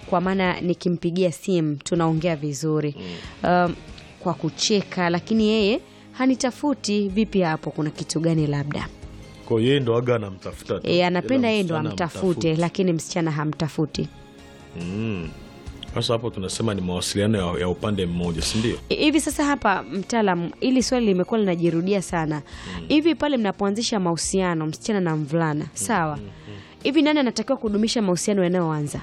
kwa maana nikimpigia simu tunaongea vizuri um, kwa kucheka, lakini yeye hanitafuti. Vipi hapo, kuna kitu gani labda? Kwa hiyo yeye ndo aga anamtafuta tu. E, anapenda Ila yeye ndo msichana amtafute, hamtafuti. lakini msichana hamtafuti. Mm. Sasa hapo tunasema ni mawasiliano ya, ya upande mmoja, si ndio? hivi sasa hapa mtaalam ili swali limekuwa linajirudia sana hivi pale mnapoanzisha mahusiano msichana na mvulana sawa hivi nani anatakiwa kudumisha mahusiano yanayoanza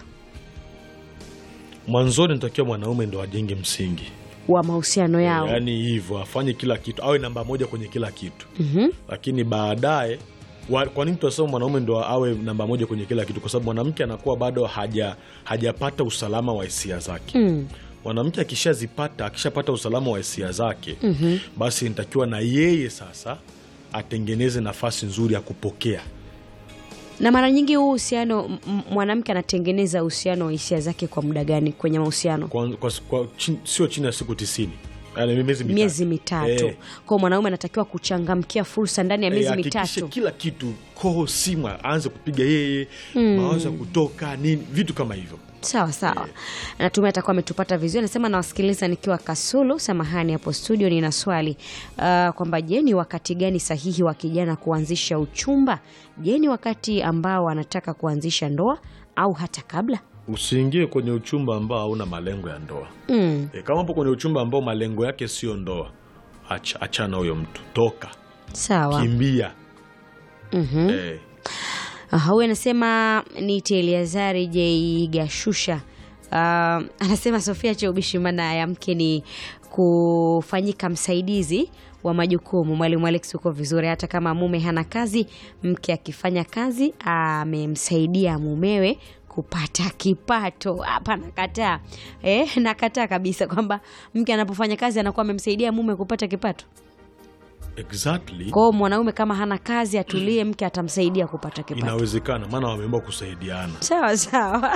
Mwanzoni natakiwa mwanaume ndo ajenge msingi, wa mahusiano yao yaani hivyo afanye kila kitu, awe namba moja kwenye kila kitu Mhm. lakini baadaye wa- kwa nini tunasema mwanaume ndo awe namba moja kwenye kila kitu? Kwa sababu mwanamke anakuwa bado haja hajapata usalama wa hisia zake. Mm. Mwanamke akishazipata akishapata usalama wa hisia zake, basi nitakiwa na yeye sasa atengeneze nafasi nzuri ya kupokea na mara nyingi huu uhusiano m- m- mwanamke anatengeneza uhusiano wa hisia zake kwa muda gani kwenye mahusiano kwa, kwa, kwa, chin, sio chini ya siku tisini yani miezi mitatu. miezi mitatu Eh, kwao mwanaume anatakiwa kuchangamkia fursa ndani ya eh, miezi hakikishe mitatu kila kitu koho simu aanze kupiga yeye mawazo ya kutoka nini vitu kama hivyo sawa sawa natumai atakuwa ametupata vizuri anasema nawasikiliza nikiwa kasulu samahani hapo studio nina swali uh, kwamba je ni wakati gani sahihi wa kijana kuanzisha uchumba je ni wakati ambao anataka kuanzisha ndoa au hata kabla usiingie kwenye uchumba ambao hauna malengo ya ndoa mm, e, kama upo kwenye uchumba ambao malengo yake sio ndoa acha, achana huyo mtu toka sawa kimbia Mhm. eh, Aha, huyu anasema niite Eliazari J Gashusha. Uh, anasema Sofia Cheubishi, maana ya mke ni kufanyika msaidizi wa majukumu. Mwalimu Alex, uko vizuri. Hata kama mume hana kazi, mke akifanya kazi amemsaidia mumewe kupata kipato. Hapa nakataa eh, nakataa kabisa kwamba mke anapofanya kazi anakuwa amemsaidia mume kupata kipato. exactly Kwa hiyo mwanaume kama hana kazi atulie, mke atamsaidia kupata kipato. inawezekana maana wameomba kusaidiana sawa sawa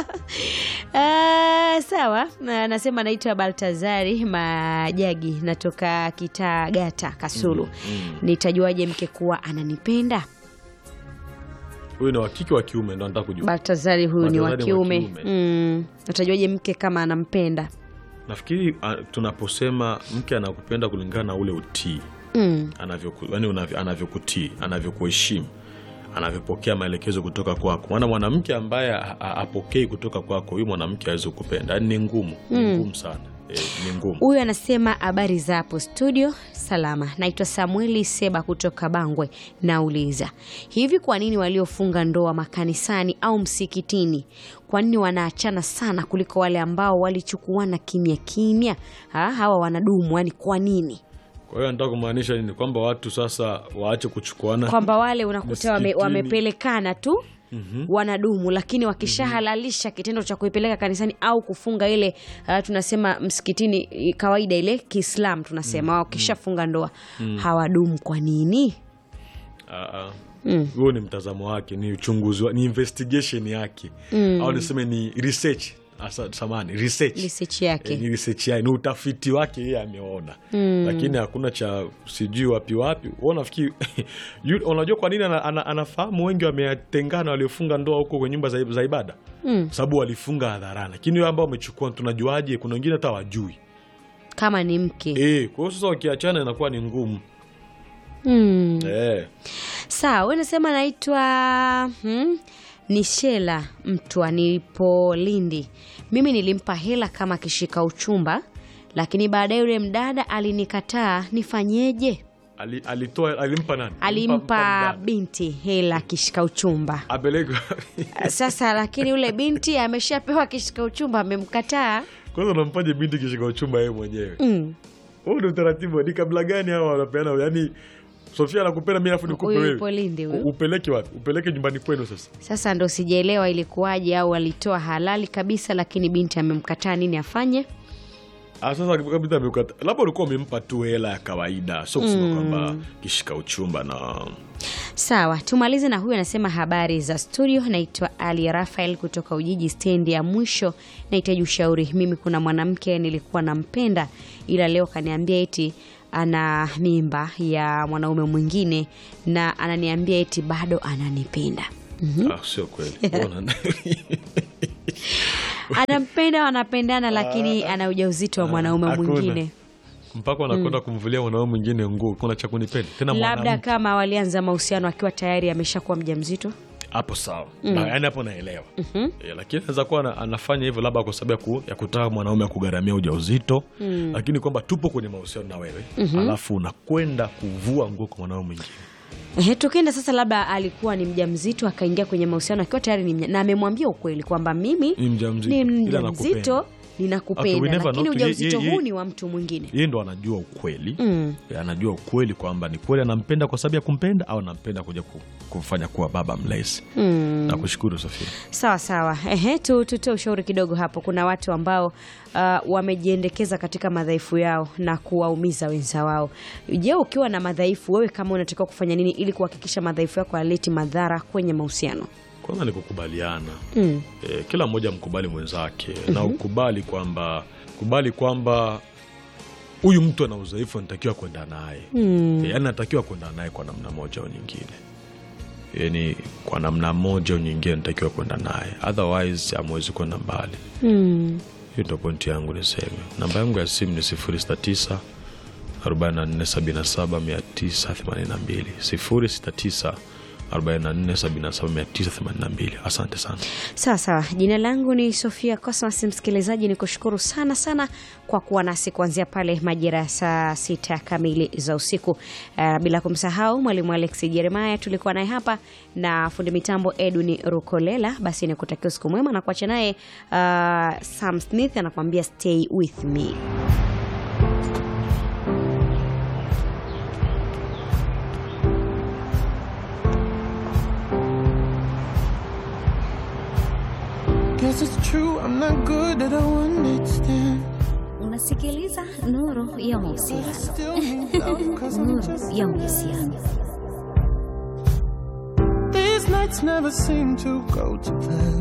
Ah, sawa Na- nasema naitwa baltazari majagi natoka kitagata kasulu nitajuaje mke kuwa ananipenda huyu ni wakike wa kiume ndo anataka kujua baltazari huyu ni wa Baltazari wa kiume kiume. mm. natajuaje mke kama anampenda nafikiri uh, tunaposema mke anakupenda kulingana na ule utii mm. anavyoku- yaani unavyo- anavyokutii anavyokuheshimu anavyopokea maelekezo kutoka kwako maana mwanamke ambaye ha- ha- hapokei kutoka kwako huyu mwanamke awezi kupenda yaani ni ngumu ni ngumu sana e, ni ngumu huyu anasema habari za hapo studio salama naitwa samueli seba kutoka bangwe nauliza hivi kwa nini waliofunga ndoa makanisani au msikitini kwa nini wanaachana sana kuliko wale ambao walichukuana kimya kimya ha, hawa wanadumu yani kwa nini kwa hiyo nataka kumaanisha nini kwamba watu sasa waache kuchukuana kwamba wale unakuta wame, Msikitini. wamepelekana tu wanadumu lakini wakishahalalisha kitendo cha kuipeleka kanisani au kufunga ile uh, tunasema msikitini i- kawaida ile kiislam tunasema wakishafunga ndoa hawadumu kwa nini Ah, ah. huo ni mtazamo wake ni uchunguzi wa, ni investigation yake au niseme ni research Asa, samani research research yake Eh, ni research yake ni utafiti wake yeye ameona lakini hakuna cha sijui wapi wapi Wewe unafikiri yu- unajua kwa nini ana, ana, anafahamu wengi wametengana waliofunga ndoa huko kwenye nyumba za, za ibada sababu walifunga hadharani lakini wao ambao wamechukua tunajuaje kuna wengine hata wajui kama ni mke eh kwa hiyo sasa wakiachana inakuwa ni ngumu mm. eh sawa we nasema naitwa hmm? ni shela mtwa nilipo lindi mimi nilimpa hela kama akishika uchumba lakini baadaye yule mdada alinikataa nifanyeje Ali, alitoa alimpa nani alimpa mdada. binti hela akishika uchumba apeleke sasa lakini yule binti ameshapewa akishika uchumba amemkataa kwanza unampaje binti kishika uchumba yeye mwenyewe mm. huu ni utaratibu ni kabla gani hawa wanapeana yani sofia anakupenda mi alafu nikupe huyu wewe yupo lindi huyu U- upeleke wapi upeleke nyumbani kwenu sasa sasa ndo sijaelewa ilikuwaje au alitoa halali kabisa lakini binti amemkataa nini afanye Ah, sasa kabisa amekata labda ulikuwa umempa tu hela ya kawaida sio kusema kwamba kishika uchumba na sawa tumalize na huyu anasema habari za studio naitwa ali rafael kutoka ujiji stendi ya mwisho nahitaji ushauri mimi kuna mwanamke nilikuwa nampenda ila leo kaniambia eti ana mimba ya mwanaume mwingine na ananiambia eti bado ananipenda ah, sio kweli Mbona- anampenda wanapendana lakini ana ujauzito wa mwanaume Hakuna. mwingine mpaka wanakwenda kumvulia mwanaume mwingine nguo kuna cha kunipenda tena labda mwanamke. kama walianza mahusiano akiwa tayari ameshakuwa mjamzito hapo sawa Na, yaani hapo naelewa Eh, lakini anaweza kuwa ana- anafanya hivyo labda kwa sababu ya, ku, ya kutaka mwanaume akugharamia ujauzito lakini kwamba tupo kwenye mahusiano na wewe alafu unakwenda kuvua nguo kwa mwanaume mwingine Ehe, tukienda sasa, labda alikuwa ni mjamzito akaingia kwenye mahusiano akiwa tayari ni mja, na amemwambia ukweli kwamba mimi Ni mjamzito, ni ila mjamzito nakupenda. Okay, ninakupenda, we never lakini know. Ye- ujauzito ye- ye- huu ni wa mtu mwingine. yeye ndo anajua ukweli Mm. Eh, anajua ukweli kwamba ni kweli anampenda kwa sababu ya kumpenda au anampenda kuja ku- kumfanya kuwa baba mlezi Mm. nakushukuru sofia Sawa sawa, ehe, tu tutoe ushauri kidogo hapo. Kuna watu ambao uh, wamejiendekeza katika madhaifu yao na kuwaumiza wenza wao. Je, ukiwa na madhaifu, wewe kama unatakiwa kufanya nini ili kuhakikisha madhaifu yako hayaleti madhara kwenye mahusiano? kwanza ni kukubaliana Mm. e, kila mmoja mkubali mwenzake na ukubali kwamba kubali kwamba huyu mtu ana udhaifu anatakiwa kwenda naye Mm. e, yani anatakiwa kwenda naye kwa namna moja au nyingine yani kwa namna moja au nyingine anatakiwa kwenda naye otherwise amwezi kwenda mbali Mm. hiyo ndo pointi yangu niseme namba yangu ya simu ni 069 4477 982 069 4477 982 asante sana Sawa sawa, jina langu ni Sofia Cosmas. Msikilizaji, ni kushukuru sana sana kwa kuwa nasi kuanzia pale majira ya saa sita kamili za usiku. Uh, bila kumsahau mwalimu Alex Jeremaya tulikuwa naye hapa na fundi mitambo Edwin Rukolela. Basi nikutakia usiku mwema na kuacha naye uh, Sam Smith anakuambia stay with me. Guess it's true, I'm not good at a one night stand. Unasikiliza Nuru ya Mahusiano. Still need love, cause I'm Nuru just. ya Mahusiano. These nights never seem to go to plan.